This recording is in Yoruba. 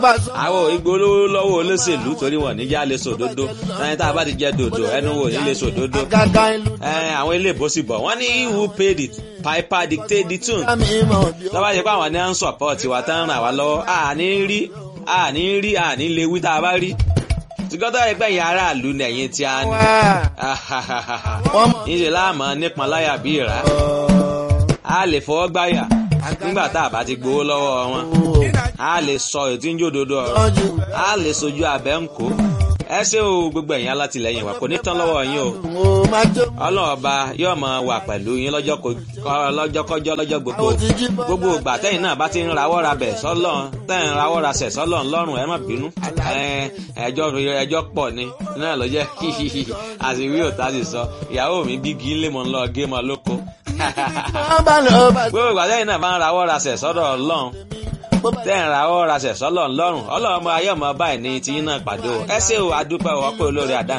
àwọn ìgbólówó lọ́wọ́ olóṣèlú torí wọn níjà lè sòdodo ẹni tá a bá ti jẹ dòdò ẹnu wò ní lè sòdodo àwọn ilé ìbòsí bọ̀ wọ́n ní who paid it piper dictate the tune lọ́wọ́ ṣe pé àwọn ní à ń sọ̀pọ̀tì wa tán ràn wá lọ́wọ́ àní rí àní rí àní lè wí tá a bá rí tìgọ́tọ̀ ẹgbẹ́ yẹn aráàlú nẹ̀yìn tí a ní níṣẹ́ láàmú nípọn láyà bí ìrà a lè fọwọ́ gbáyà nígbà tá a bá ti gbowó lọ́wọ́ wọn a lè sọ ètí ń jòdodo ọ̀rọ̀ a lè sojú abẹ́ ń kó ẹ ṣé o gbogbo ẹ̀yin alátìlẹyìn wa kò ní tán lọ́wọ́ yín o ọlọ́run ọba yóò máa wà pẹ̀lú yín lọ́jọ́kọjọ́ lọ́jọ́ gbogbo gbogbo ìgbà tẹ́yìn náà bá ti ń rawọ́ ra bẹ̀ sọ́lọ́ tẹ́yìn rawọ́ ra sẹ̀ sọ́lọ́ ńlọ́rùn ẹ má bínú ẹjọ́ ẹjọ́ pọ̀ ni náà ló jẹ́ àṣìwí òtá sì sọ ìyàwó mi bí kí n lè mọ̀ ń lọ gé mọ́ lóko gbogbo ìgbà tẹ́yìn náà bá ń rawọ́ ra sẹ̀ sọ́dọ̀ ọlọ́run tẹ́ǹ ra ọ́ ra ṣẹ̀ṣọ́ lọ́rùn lọ́rùn ọlọ́run ayé ọmọ báyìí ní tiyín náà pàdé o ẹ ṣé o adúpẹ́ ọ̀pẹ́ olórí àdá